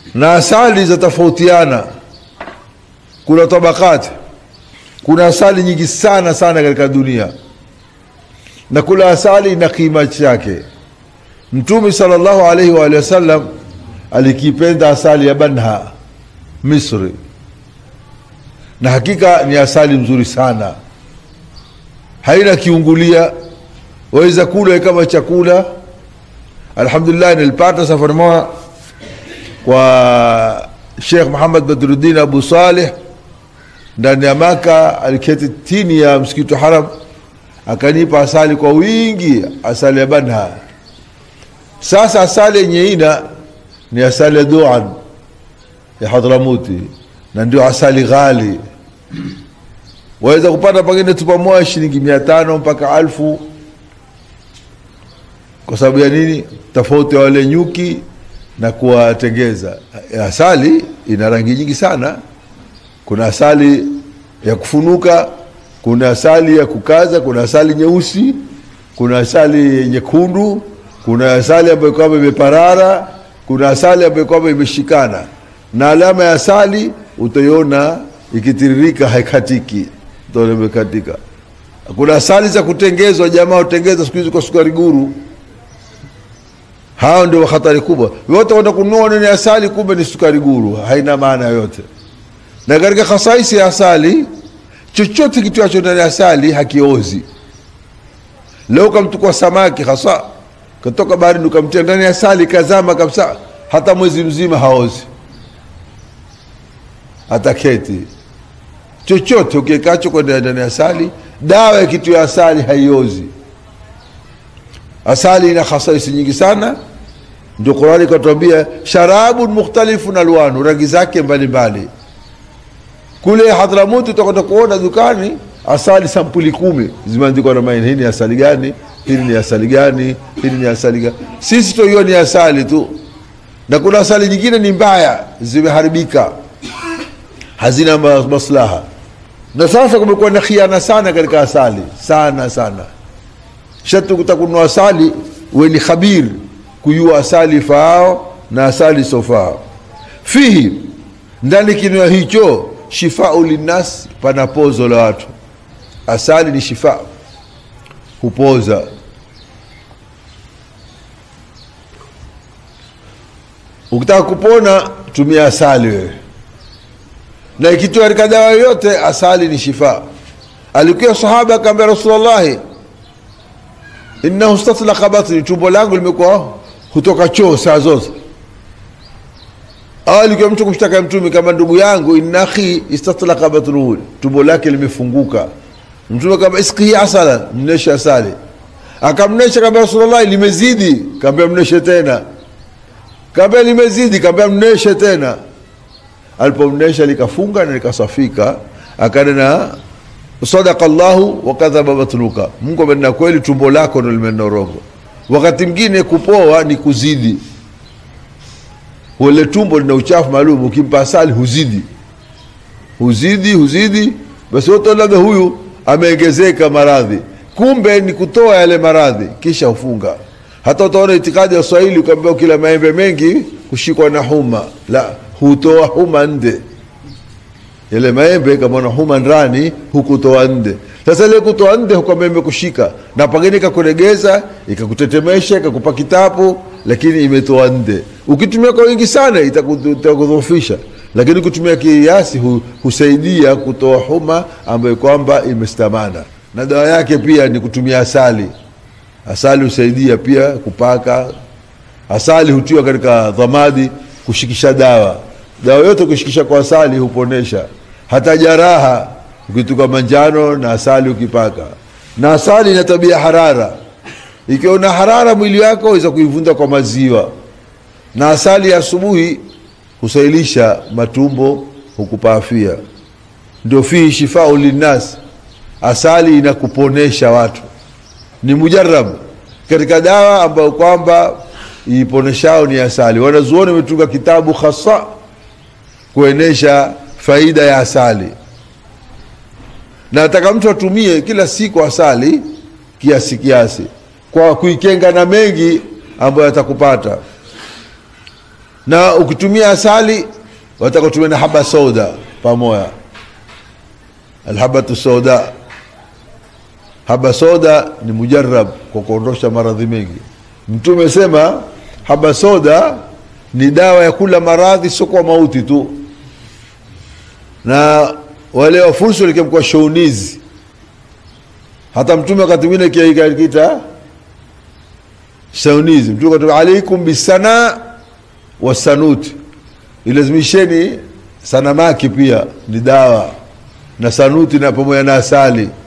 na asali zatofautiana kuna tabakati kuna asali nyingi sana sana katika dunia na kula asali ina kima chake mtume sallallahu alaihi wa alihi wasallam alikipenda asali ya banha misri na hakika ni asali mzuri sana haina kiungulia waweza kula kama chakula alhamdulillah nilipata safari moja kwa Sheikh Muhammad Badruddin Abu Saleh ndani ya Maka, aliketi chini ya msikiti wa Haram, akanipa asali kwa wingi, asali ya Banha. Sasa asali yenye ina ni asali ya Duan ya Hadramuti, na ndio asali ghali, waweza kupata pengine tupa moja shilingi mia tano mpaka alfu kwa sababu ya nini? Tofauti ya wale nyuki na kuwatengeza. Asali ina rangi nyingi sana. Kuna asali ya kufunuka, kuna asali ya kukaza, kuna asali nyeusi, kuna asali nyekundu, kuna asali ambayo kwamba imeparara, kuna asali ambayo kwamba imeshikana, na alama ya asali utaiona ikitiririka, haikatiki, utaona imekatika. Kuna asali za kutengezwa, jamaa utengeza siku hizi kwa sukari guru hao ndio hatari kubwa. Wote wenda kununua nini asali, kumbe ni sukari guru, haina maana yoyote. Na katika khasaisi ya asali, chochote kitiwacho ndani ya asali hakiozi. Leo kamtukua samaki hasa katoka baharini ukamtia ndani ya asali, kazama kabisa, hata mwezi mzima haozi, ataketi chochote ukiekacho kwenda ndani ya asali. Dawa ya kitu ya asali haiozi. Asali ina khasaisi nyingi sana, ndio Qurani ikatuambia sharabun mukhtalifun alwanu, rangi zake mbalimbali. Kule Hadramuti utakwenda kuona dukani asali sampuli kumi zimeandikwa na maini, hii ni asali gani, hili ni asali gani, hili ni asali gani. Sisi tu hiyo ni asali tu, na kuna asali nyingine ni mbaya, zimeharibika, hazina maslaha. Na sasa kumekuwa na khiana sana katika asali, sana sana shati utakunua asali uwe ni khabir kujua asali faao na asali sofao. Fihi, ndani kinywa hicho shifau linnas, pana pozo la watu. Asali ni shifa, hupoza. Ukitaka kupona tumia asali wewe, na ikitua katika dawa yoyote, asali ni shifa. Alikuwa sahaba akaambia Rasulullahi, innahu statlaqa batni, tumbo langu limekuwa hutoka choo saa zote. Au alikuwa mtu kumshtaka Mtume kama ndugu yangu, inna akhi istatlaqa batnuhu, tumbo lake limefunguka. Mtume kama iskihi asala, mneshe asali. Akamnesha kamba Rasulullah, limezidi. Kaambia mneshe tena, kaambia limezidi, kaambia mneshe tena. Alipomnesha likafunga na likasafika, akanena sadaka llahu wakadhaba batnuka, Mungu amenena kweli, tumbo lako ndo limenena urongo. Wakati mwingine kupoa ni kuzidi, ule tumbo lina uchafu maalum, ukimpa asali huzidi huzidi huzidi, basi wote labda huyu ameongezeka maradhi, kumbe ni kutoa yale maradhi kisha hufunga. Hata utaona itikadi ya Swahili ukaambia ukila maembe mengi kushikwa na huma, la hutoa huma nde yale maembe kama na huma ndani hukutoa nde. Sasa ile kutoa nde hukwambia imekushika na pengine ikakuregeza ikakutetemesha ikakupa kitabu, lakini imetoa nde. Ukitumia kwa wingi sana itakudhoofisha, lakini ukitumia kiasi hu, husaidia kutoa huma ambayo kwamba imestamana. Na dawa yake pia ni kutumia asali. Asali husaidia pia kupaka. Asali hutiwa katika dhamadi kushikisha dawa dawa yote ukishikisha kwa asali huponesha. Hata jaraha ukituka manjano na asali ukipaka. Na asali ina tabia harara, ikiwa una harara mwili wako waweza kuivunda kwa maziwa, na asali ya asubuhi husailisha matumbo, hukupa afia. Ndio fihi shifau linnas, asali inakuponesha watu, ni mujarab katika dawa ambayo kwamba iponeshao ni asali. Wanazuoni wametunga kitabu hasa kuenesha faida ya asali, na nataka mtu atumie kila siku asali kiasi kiasi, kwa kuikenga na mengi ambayo atakupata. na ukitumia asali wataka kutumia na haba soda pamoja alhabatu soda haba soda ni mujarab kwa kuondosha maradhi mengi mtume sema haba soda ni dawa ya kula maradhi sio kwa mauti tu na wale wafursi walikemkwa shounizi hata mtume wakati mwingine kiaikakita shaunizi mtume akatume alaikum bisana wasanuti ilazimisheni sanamaki pia ni dawa na sanuti na pamoja na asali